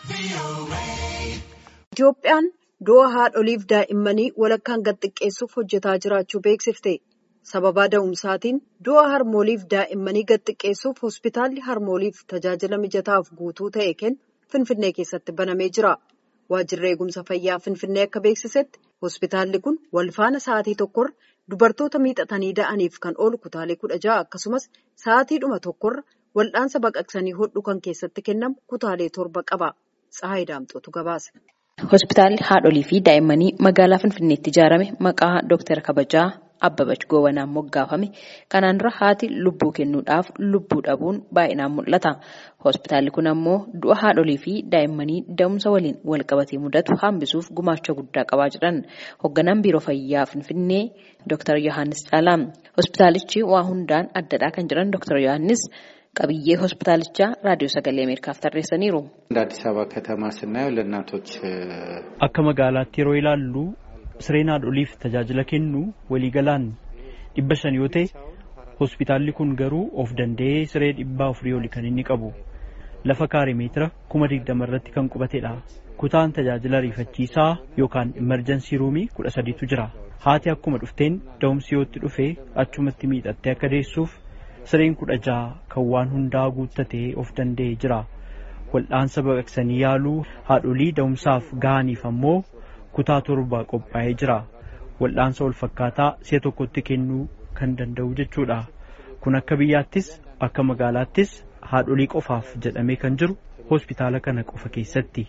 Itoophiyaan du'a haadholiif daa'immanii walakkaan gad xiqqeessuuf hojjetaa jiraachuu beeksifte. Sababa da'umsaatiin du'a harmooliif daa'immanii gad xiqqeessuuf hospitaalli harmooliif tajaajila mijataaf guutuu ta'e kennu Finfinnee keessatti banamee jira. Waajjirri eegumsa fayyaa Finfinnee akka beeksisetti hospitaalli kun walfaana sa'aatii tokkorra dubartoota miixatanii da'aniif kan oolu kutaalee kudha ja'a akkasumas sa'aatiidhuma tokkorra wal'aansa baqaqsanii hodhu kan keessatti kennamu kutaalee torba qaba. Tsahaayii Daamxootu gabaase. Hospitaalli haadholii fi daa'immanii magaalaa Finfinneetti ijaarame maqaa Dooktar Kabajaa Abbabach Goobanaan moggaafame. Kanaan dura haati lubbuu kennuudhaaf lubbuu dhabuun baay'inaan mul'ata. Hospitaalli kun ammoo du'a haadholii fi daa'immanii da'umsa waliin wal qabatee mudatu hambisuuf gumaacha guddaa qabaa jiran. Hoogganaan Biiroo Fayyaa Finfinnee Dooktar Yohaannis Caalaa. Hospitaalichi waa hundaan addadhaa kan jiran Dooktar Yohaannis qabiyyee hospitaalichaa raadiyoo sagalee ameerikaaf tarreessaniiru. እንደ አዲስ አበባ ከተማ ስናየው ለእናቶች akka magaalaatti yeroo ilaallu sireen haadholiif tajaajila kennu waliigalaan dhibba shan yoo ta'e hospitaalli kun garuu of danda'ee siree dhibbaa afurii oli kan inni qabu lafa kaaree meetira kuma digdama irratti kan qubatedha kutaan tajaajila ariifachiisaa yookaan imerjansii ruumii kudha sadiitu jira haati akkuma dhufteen da'umsi yootti dhufe achumatti miidhattee akka deessuuf sireen kudha jaha kan waan hundaa guuttatee of danda'ee jira wal'aansa baqaqsanii yaaluu haadholii da'umsaaf gahaniif ammoo kutaa torba qophaa'ee jira wal'aansa wal fakkaataa si'a tokkotti kennuu kan danda'u jechuudha kun akka biyyaattis akka magaalaattis haadholii qofaaf jedhamee kan jiru hospitaala kana qofa keessatti.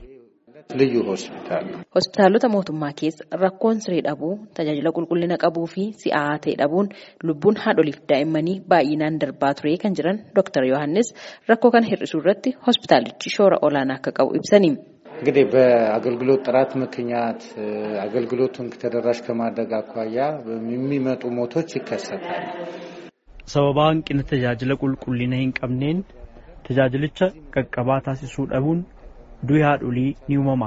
ልዩ ሆስፒታል ነው። Hospitaalota mootummaa keessa rakkoon siree dhabuu tajaajila qulqullina qabuu fi si'aa ta'e dhabuun lubbuun haadholiif daa'immanii baay'inaan darbaa ture kan jiran Dr. Yohaannis rakkoo kana hir'isuu irratti hospitaalichi shoora olaanaa akka qabu ibsani. እንግዲህ በአገልግሎት ጥራት ምክንያት አገልግሎቱን ተደራሽ ከማድረግ አኳያ የሚመጡ ሞቶች ይከሰታሉ። Sababa hanqina tajaajila qulqullina hin qabneen tajaajilicha qaqqabaa taasisuu dhabuun du'i haadholii ni uumama.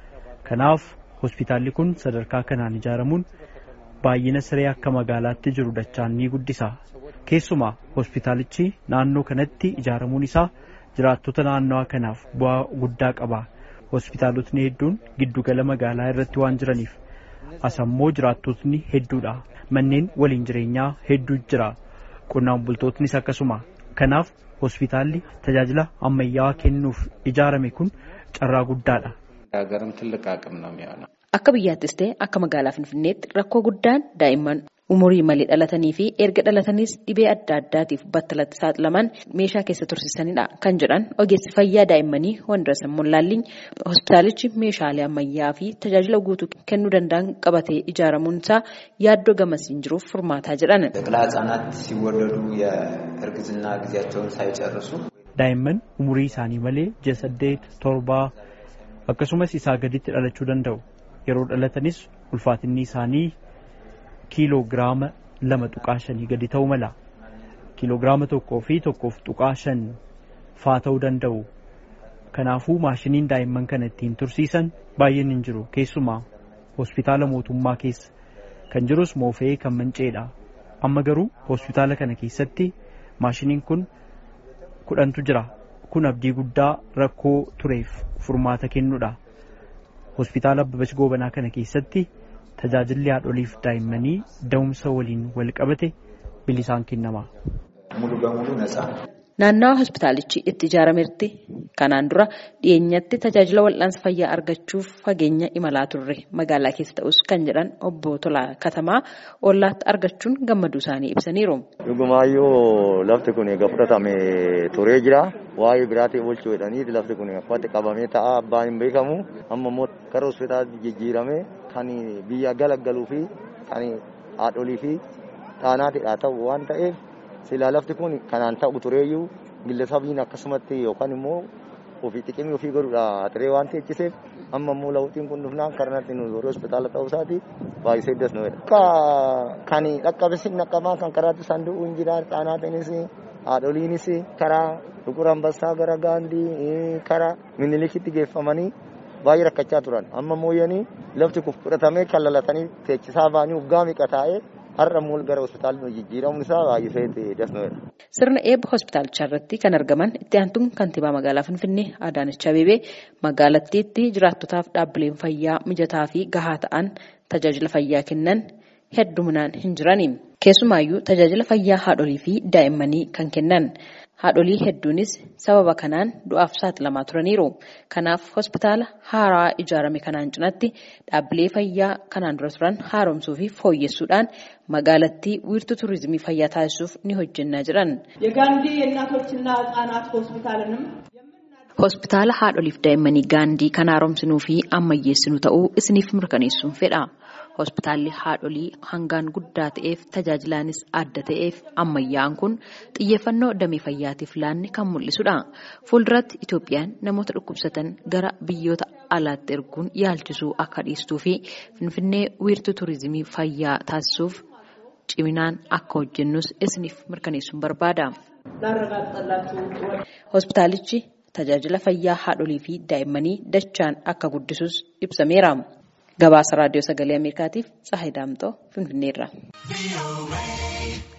Kanaaf hospitaalli kun sadarkaa kanaan ijaaramuun baay'ina siree akka magaalaatti jiru dachaan ni guddisa. Keessumaa hospitaalichi naannoo kanatti ijaaramuun isaa jiraattota naannawaa kanaaf bu'aa guddaa qaba. Hospitaalotni hedduun giddugala magaalaa irratti waan jiraniif asammoo jiraattotni hedduudha. Manneen waliin jireenyaa hedduu jira. Qonnaan bultootnis akkasuma. Kanaaf hospitaalli tajaajila ammayyaawaa kennuuf ijaarame kun carraa guddaadha. ሀገርም ትልቅ አቅም ነው የሚሆነው። Akka biyyaattis ta'e akka magaalaa Finfinneetti rakkoo guddaan daa'imman umurii malee dhalatanii fi erga dhalataniis dhibee adda addaatiif battalatti saaxilaman meeshaa keessa tursiisanidha kan jedhan ogeessi fayyaa daa'immanii Wandirasan Mollaalliin hospitaalichi meeshaalee ammayyaa fi tajaajila guutuu kennuu danda'an qabatee ijaaramuun isaa yaaddoo gamasiin jiruuf furmaataa jedhan. ጨቅላ ህጻናት ሲወለዱ የእርግዝና ጊዜያቸውን ሳይጨርሱ Daa'imman umurii isaanii malee ji'a saddeet torbaa akkasumas isaa gaditti dhalachuu danda'u. Yeroo dhalatanis ulfaatinni isaanii kiiloo giraama lama tuqaa shanii gadi ta'uu mala. Kiiloo giraama tokkoo fi tokkoof tuqaa shan faa ta'uu danda'u. Kanaafuu maashiniin daa'imman kana ittiin tursiisan baay'een hin jiru. Keessumaa hospitaala mootummaa keessa kan jirus moofee kan manceedha. Amma garuu hospitaala kana keessatti maashiniin kun kudhantu jira. Kun abdii guddaa rakkoo tureef furmaata kennuudha. Hospitaala Abbabach Goobanaa kana keessatti tajaajilli haadholiif daa'immanii da'umsa waliin wal qabate bilisaan kennama. ሙሉ በሙሉ ነፃ ነው። Naannawa hospitaalichi itti ijaarametti kanaan dura dhiyeenyatti tajaajila wal'aansa fayyaa argachuuf fageenya imalaa turre magaalaa keessa ta'us kan jedhan obbo Tolaa Katamaa ollaatti argachuun gammaduu isaanii ibsaniiru. Dhugumaayyoo lafti kun egaa fudhatame turee jira. Waa'ee biraatiin oolchuu jedhaniiti lafti kun akkatti qabamee ta'a abbaan hin beekamu. Amma immoo gara hospitaalaatti jijjiirame kan biyya galaggaluu fi kan haadholii fi taanaatidha ta'u waan ta'eef silaa lafti kun kanaan ta'u tureeyyuu gillesabiin akkasumatti yookaan immoo ofii xiqqimii ofii godhuudha turee waan teechiseef amma immoo lawuxiin kun dhufnaan karanatti nu warri hospitaala ta'uu isaati baay'isee iddas nu jedha. Akka kan dhaqqabesi dhaqqabaa kan karaatti sanduuqu hin jira xaanaatiinis haadholiinis karaa Dhugur Ambassaa gara Gaandii karaa Minilikitti geeffamanii baay'ee rakkachaa turan amma mooyyanii lafti kun fudhatamee kan lalatanii teechisaa ba'anii waggaa miqa taa'ee har'a immoo gara hospitaalli jijjiiramuun isaa baay'isee dasnoodha. Sirna eebba hospitaalichaa irratti kan argaman itti aantuun kantiibaa magaalaa Finfinnee Adaanech Abeebee magaalattiitti jiraattotaaf dhaabbileen fayyaa mijataa fi gahaa ta'an tajaajila fayyaa kennan hedduminaan hin jirani. Keessumaayyuu tajaajila fayyaa haadholii fi daa'immanii kan kennan. Haadholii hedduunis sababa kanaan du'aaf saaxilamaa turaniiru. Kanaaf hospitaala haaraa ijaarame kanaan cinatti dhaabbilee fayyaa kanaan dura turan haaromsuu fi fooyyessuudhaan magaalattii wiirtuu turizimii fayyaa taasisuuf ni hojjennaa jiran. የጋንዲ የእናቶችና ህጻናት ሆስፒታልንም Hospitaala haadholiif daa'immanii gaandii kan haaromsinuu fi ammayyeessinuu ta'uu isiniif mirkaneessuun fedha. Hospitaalli haadholii hangaan guddaa ta'eef tajaajilaanis adda ta'eef ammayyaa'an kun xiyyeeffannoo damee fayyaatiif laanne kan mul'isudha. Fuulduratti Itoophiyaan namoota dhukkubsatan gara biyyoota alaatti erguun yaalchisuu akka dhiistuu fi Finfinnee wiirtuu turizimii fayyaa taasisuuf ciminaan akka hojjennus isiniif mirkaneessuun barbaada. Hospitaalichi tajaajila fayyaa haadholii fi daa'immanii dachaan akka guddisus ibsameera. Gabaasa raadiyoo sagalee Ameerikaatiif Tsahayi Daamxoo Finfinneerra.